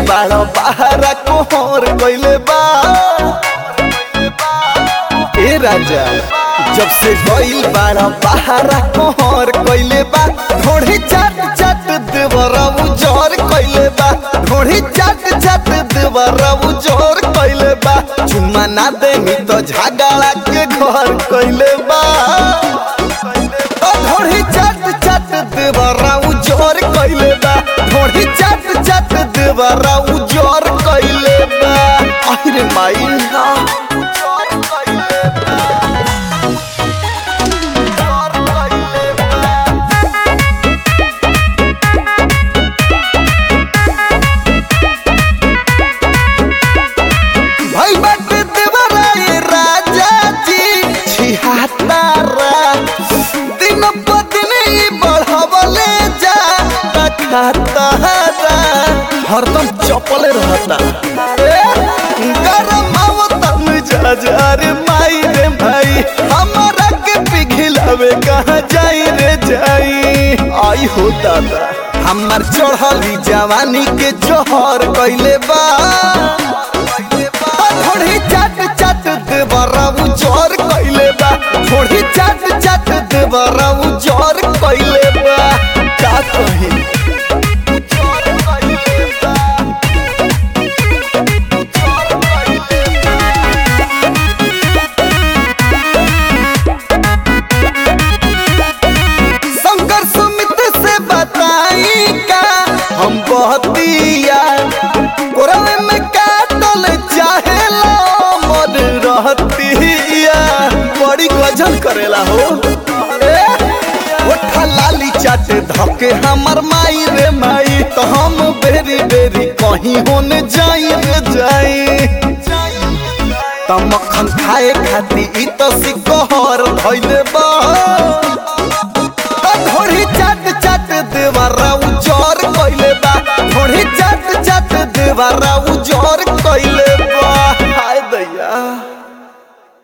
बाड़ा बहारा कोहर कइले बा ए राजा जब से गइल बाड़ा बहारा कोहर कइले बा ढोढ़ी चाट चाट देवरा उजर कइले बा ढोढ़ी चाट चाट देवरा उजर कइले बा चुम्मा ना देनी तो झगड़ा के घर कइले बा ओ ढोढ़ी चाट चाट देवरा उजर कइले बा ढोढ़ी चाट चाट देवरा उजर कइले बा अरे माई ना उजर कइले बा उजर कइले बा भाई बाटे देवरा ये राजा जी छिहत्तरा दिन प दिन ई बढ़वले जा खाता हरदम चपले रहता ए, गरम आवता मिजाज अरे माई रे भाई हमारा के पिघिलावे कहाँ जाई रे जाई आई हो दादा हमार चढ़ली जवानी के जोहर कइले बा थोड़ी चाट चाट देवरा उजर कइले बा थोड़ी चाट चाट देवरा उजर कइले बा का कही उजर कइले बा उजर कइले बा शंकर सुमित से बताई का हम बहतिया कोरवे में काटल चाहे मर रहतिया बड़ी गजल करेला हो ए, ओठा लाली चाटे धके हमर माई रे माई तो हम बेरी बेरी कहीं होने जाई रे जाई त मक्खन खाए खाती इ तो सिकहर धइले बा